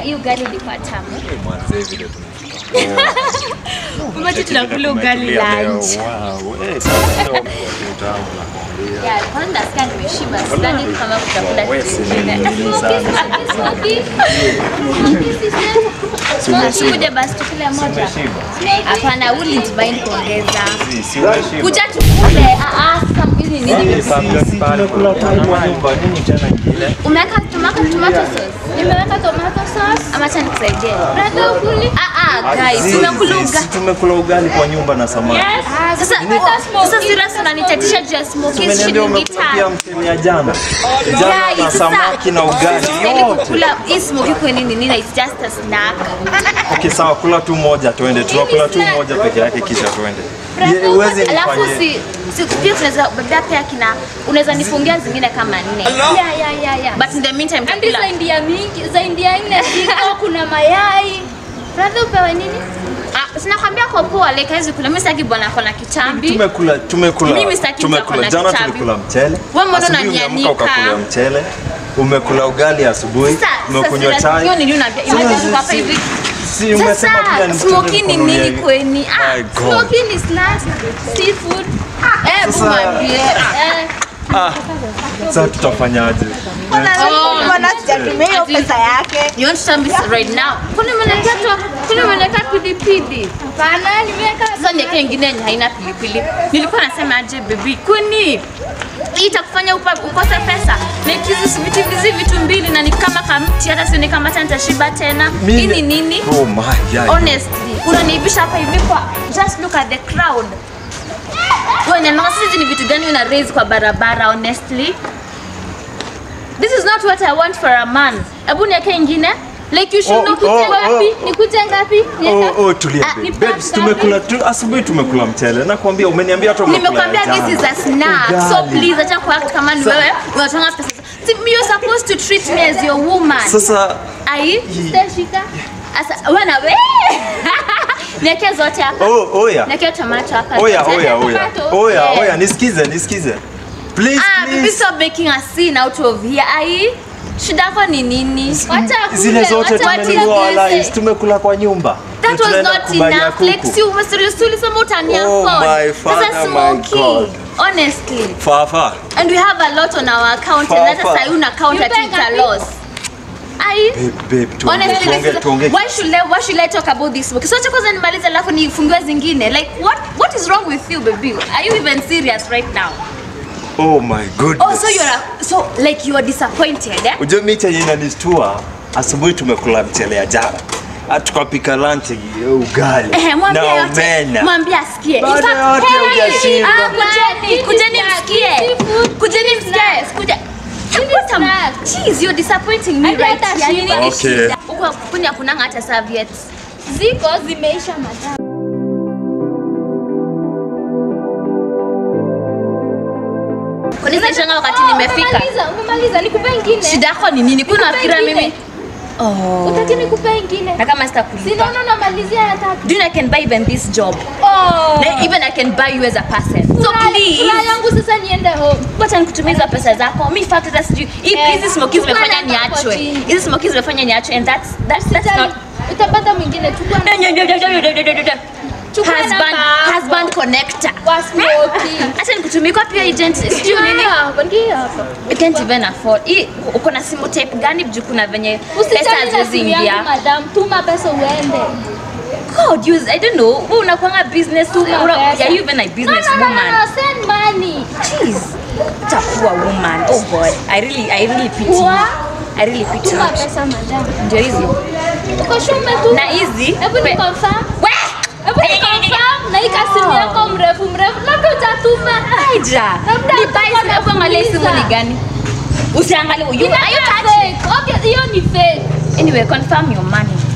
hii ugali ilikuwa tamu. Mwanzee vile tumefika. Mama tunakula ugali Tumetulia leo. lunch. Wow. Eh, sasa leo ni utamu nakwambia. Yeah, kwanza nasikia nimeshiba. Sidhani kama kutakula Wewe kitu si kingine. nini sana. Smoky, kuja basi tukule moja. Umeshiba? Hapana, wouldn't mind kuongeza. Si, si umeshiba? Kuja tukule. Ah, ah, sasa hizi ni nini? Si, si, tumekula tu kwa nyumba. Nini tena ingine? Umeweka tomato tomato sauce? Nimeweka tomato sauce. Ama acha nikusaidie. Brother ukuli? Ah ah, guys, Si, tumekula si, ugali. si tumekula ugali kwa nyumba na samaki. Sasa sasa serious unanitatisha juu ya smoky Umeniambia shilingi umekula pia tano. mchele ya jana. Jana Yeah, na it's samaki na ugali Sistahili yote. kukula hii smoky kwa nini nini? It's just a snack. Okay, sawa, kula tu moja twende. Tunakula tu moja peke yake kisha twende. Ye- Huwezi Alafu nifanyie. si si pia tunaweza babia pia kina unaweza nifungia zingine kama nne. Yeah, yeah, yeah, yeah. But in the meantime Andi tutakula. za India mingi, za India nne ziko, kuna mayai. Brother upewe nini? Ah, sinakwambia kwa poa like haizi kula. Mimi sitaki bwana kona kitambi. Tumekula tumekula Mimi sitaki tumekula chakula jana kichavi. tulikula mchele. Wewe mbona Asubuhi unanianika? umeamka ukakula mchele. Umekula ugali asubuhi, Sasa umekunywa sasa hiyo chai. nini unaambia? Imetoka hapa hivi. Si umesema pia Sasa ni smoky ni nini kweni? Ah, My God. smoky ni snacks, seafood. Eh, Sasa- bumwambie. Eh. Ah, sasa tutafanyaje? Oh. Mbona sijatumia hiyo pesa yake? You want to tell me right now? Kuna mwanamke kuna mwanamke pilipili. Hapana, nimeweka Sasa niweke ingine yenye haina pilipili. Nilikuwa nasema aje baby, kwani hii itakufanya upa- ukose pesa? Na hizi vitu hizi vitu mbili na ni kama kamti, hata sioni kama hata nitashiba tena. Hii ni nini? Oh my God. Honestly, unaniibisha hapa hivi kwa just look at the crowd. Wewe nyama hizi ni vitu gani una raise kwa barabara honestly? This is not what I want for a man. Hebu niweke ingine. Like you should Oh, know oh, kuje wapi? oh. Nikuje ngapi? Niweke- Oh, oh, tulia Ah, babe. ni Babes, pack tumekula tu asubuhi tumekula mchele. Nakwambia umeniambia hata umekula Nimekwambia ya this is jana. a snack. So Ugali. please acha kuact kama ni wewe unatanga pesa. See, you're supposed to treat me as your woman. Sasa Ai, sitashika. Asa, wewe na wewe. Niweke zote hapa. oh, oya. Niweke tomato hapa. Oya, zote. oya, oya. Tomato. Oya, Yeah. oya, nisikize, nisikize. Please, Ah, baby please. stop making a scene out of here. Ai, shida yako ni nini? Wacha Zile kule, zote wacha tumenunua kule. wala tumekula kwa nyumba. That Na was tunaenda not kubalia enough. kuku. Like, si umeserious ulisema utani Oh afford. my father, Sasa my smoky. God. Honestly. Fafa. And we have a lot on our account and hata Papa. sasa una account at You pay it's a ngapi? loss. Ai. Babe, babe, tuongee, Honestly, tuongee, this is- tuongee. why should I, why should I talk about this book? So acha kwanza nimalize alafu nifungue zingine. Like what what is wrong with you baby? Are you even serious right now? Oh my goodness. Oh, so you're a, so like you are disappointed, eh? Ujue mimi chenye inanistua, asubuhi tumekula mchele ya jana. Ah, Tukapika lunch eh, ugali Eh, mwambie na yote. omena. Mwambie asikie. In Bado fact, yote hey, hujashiba. ah, kujeni, kujeni msikie. Kujeni msikie. Kuja. What am Jeez, you're disappointing me Hadi right hata here. You shiba. need Okay. shida. Huko kuni hakunanga hata serviettes. Ziko zimeisha madam. Kwani zinashanga wakati nimefika? Umemaliza, umemaliza, nikupe ingine. Shida yako ni nini? Kuna fikira ingine. mimi. Oh. Utaki nikupe ingine? Na kama sitakulipa. Sinaona unamalizia ya tatu. Do you know I can buy even this job? Oh. Na even I can buy you as a person. So Furaha- please. furaha yangu sasa niende home. Wacha nikutumie hizo pesa zako. Mi fact hata sijui. Hii Eh, hizi smokies zimefanya chukua namba hapo niachwe. chini. Hizi smokies zimefanya niachwe and that's that's that's Sasa not utapata mwingine chukua Chukua husband namba husband connector. kwa smoky. Acha nikutumie kwa pia agent. Sijui nini. Hapa, ndio hapa. You can't even afford. Hii uko na simu type gani juu kuna venye pesa Usitani na haziwezi simu yangu ingia. madam, tuma pesa uende. God, use I don't know. Wewe unakuanga business Tuma una, pesa. are you even a No, business no, no, no, woman? no, send money. Jeez. What a poor woman. Oh boy. I really I really pity. you. Poor? I really pity. Tuma you. pesa madam. Ndio hizi. Uko sure umetuma? Na hizi. Hebu ni pe- confirm. We! Hebu ni confirm na hii kasimu yako mrefu mrefu. Labda utatuma. Haija. Labda Ni utakuwa buy hebu angalia hii simu ni unafuliza. gani? Usiangalie. You, are you Inakaa touching? fake. Okay, hiyo ni fake. Anyway, confirm your money.